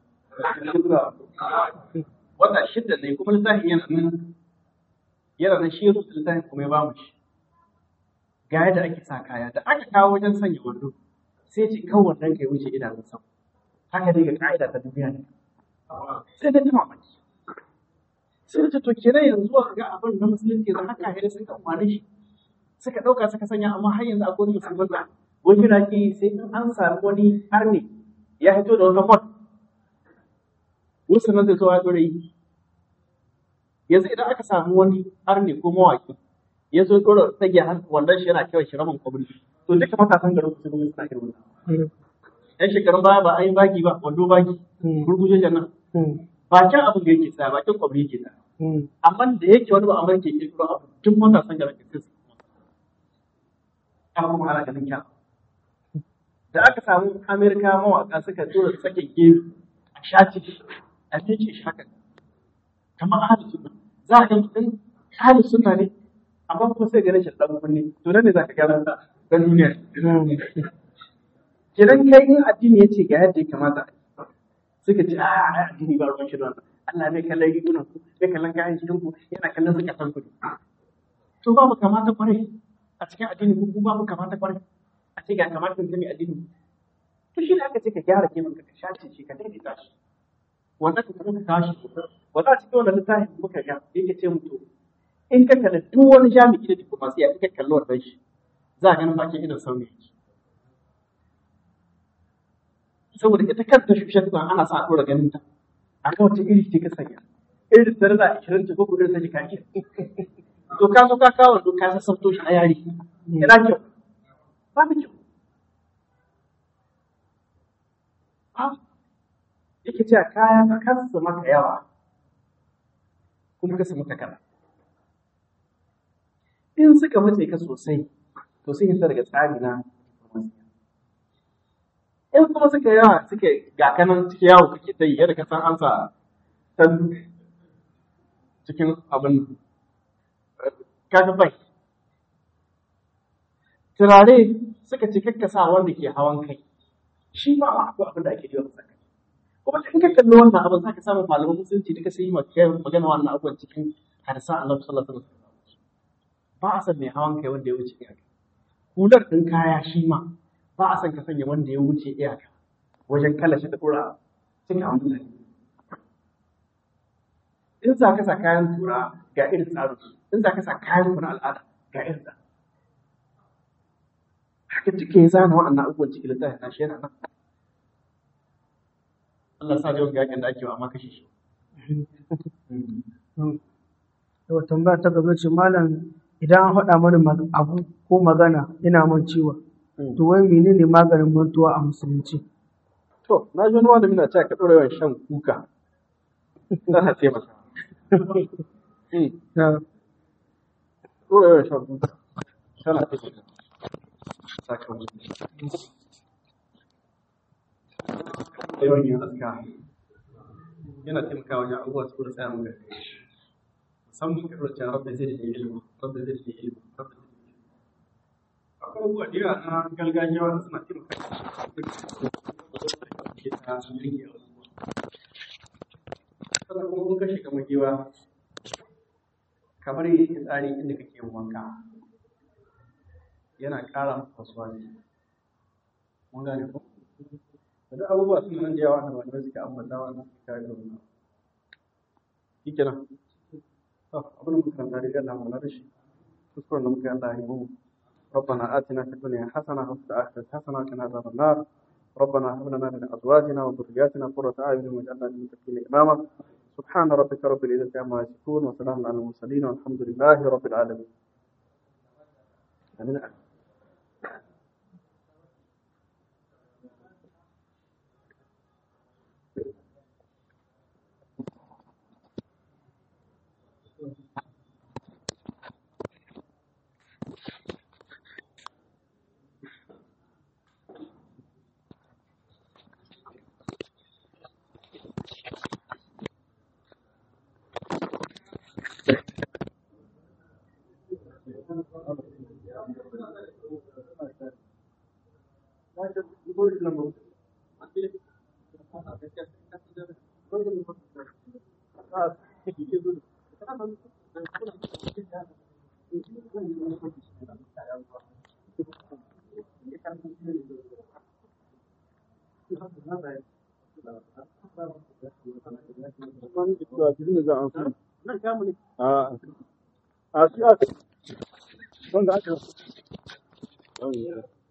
wata shidda ne kuma littafin yana nan yana nan shi ya rubuta littafin kuma ya ba mu shi ga yadda ake sa kaya da aka kawo wajen sanya wando sai ce kawai wannan kai wuce idanun sau haka dai ga ka'ida ta duniya ne sai da ji mamaki sai da ce to kenan yanzu aka ga abin na musulunci yanzu haka haka sun kan wani shi suka ɗauka suka sanya amma har yanzu akwai wani musulman da wani na ke sai in an sami wani arne ya fito da wata fot wasu nan zai zo ya ɗora yi yanzu idan aka samu wani arne ko mawaki ya zo ɗora tsage wannan shi yana kyau shi ramin kwabri to duka matasan garin su ne suna irin wannan Mm. yan shekarun baya ba an yi baki ba wando baki Mm. gurguje jannan Mm. bakin abin da yake tsaya bakin kwabri yake tsaya amma da yake wani ba amurka ke kiro abu tun matasan garin ka sai su kuma kuma ana ganin kyan da aka samu amerika mawaka suka tura sakin gefe a shaci a miƙe shi haka kamar ahli sunna za a ga mutum ahli sunna ne amma kuma sai ganin shi dan kunne to nan ne za ka gano ta dan duniya kidan kai in addini yace ga yadda ya kamata suka ce a ai addini ba ruwan shi da wannan Allah bai kallon rigunan ku bai kallon kayan cikin ku yana kallon suka san ku to ba mu kamata kwarai a cikin addini ku ba mu kamata kwarai a ce ga kamata kun sani addini to shi ne aka ce ka gyara kemin ka shace shi ka daidaita shi wanda ka kuma ka tashi wanda a cikin wannan littafin muka ga yake ce mutu in ka kalli duk wani jami'i da diplomasiya in ka kalli wannan shi za a ganin bakin idan sauni yake saboda ita kanta shushen tuwa ana sa a ɗora ganin ta a ga wata iri ce ka sanya irin da rana ishirin ce ko kuma irin ta jika ke to ka so ka kawo to ka sassauto shi a yari yana kyau ba da kyau ha yake cewa kaya ka kasa maka yawa kuma kasa maka kana in suka mace ka sosai to sun yi daga tsari na in kuma suka yawa suke ga kanan cikin yawo kake ta yi yadda ka san an sa ta cikin abin kaga bai turare suka ce kakka sa wanda ke hawan kai shi ma akwai abin da ake yi wa kai kuma in ka kalli wannan abin za ka samu malaman musulunci duka sai yi magana wannan abubuwan cikin hadisan Allah sallallahu alaihi wasallam ba a san mai hawan kai wanda ya wuce iyaka hular ɗin kaya shi ma ba a san ka sanya wanda ya wuce iyaka wajen kala shi da ƙura cikin amfani in za ka sa kayan tura ga irin tsarin su in za ka sa kayan kuna al'ada ga irin tsarin haka cike ya zana waɗannan abubuwan cikin littafin na shi yana nan Allah sa jawan gaƙin da ake wa amma kashe shi Yau tambaya ta gaba ce malam idan an faɗa mana abu ko magana ina man ciwo to wai menene maganin mantuwa a musulunci to na ji wani malami na cewa ka ɗora yawan shan kuka tana taimaka ɗora yawan shan kuka tana taimaka sakamakon yawan yin aska yana taimakawa wajen abubuwa su da tsaya mun gari musamman ka ɗora cewa rabbi zai da ilimi rabbi zai da ilimi rabbi zai da ilimi akwai abubuwa da yawa na gargajiya wanda suna taimaka ke ta rage abubuwa sannan kuma kun kashe kamar giwa kamar yin tsari inda kake yin wanka yana ƙara maka kasuwa ne mun gane ko da duk abubuwa suna nan da yawa da malamai suka ambata wa nan suka ga wannan shi kenan to abin da muka karanta da Allah mu da shi kuskuren da muka yi Allah ya yi mu ربنا آتنا في الدنيا حسنة وفي الآخرة حسنة وقنا عذاب النار ربنا هب لنا من أزواجنا وذرياتنا قرة أعين واجعلنا للمتقين إماما سبحان ربك رب العزة عما يصفون وسلام على المرسلين والحمد لله رب العالمين آمين a a shi aka wanda aka